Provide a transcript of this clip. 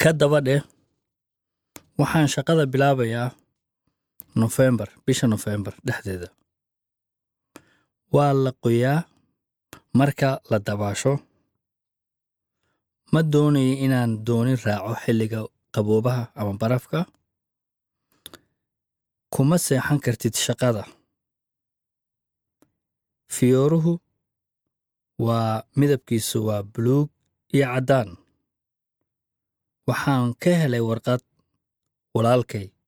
ka daba dheh waxaan shaqada bilaabayaa nofembar bisha nofembar dhexdeeda waa la qoyaa marka la dabaasho ma doonayo inaan dooni raaco xilliga qaboobaha ama barafka kuma seexan kartid shaqada fiyooruhu waa midabkiisu waa buluug iyo caddaan waxaan ka helay warqad walaalkay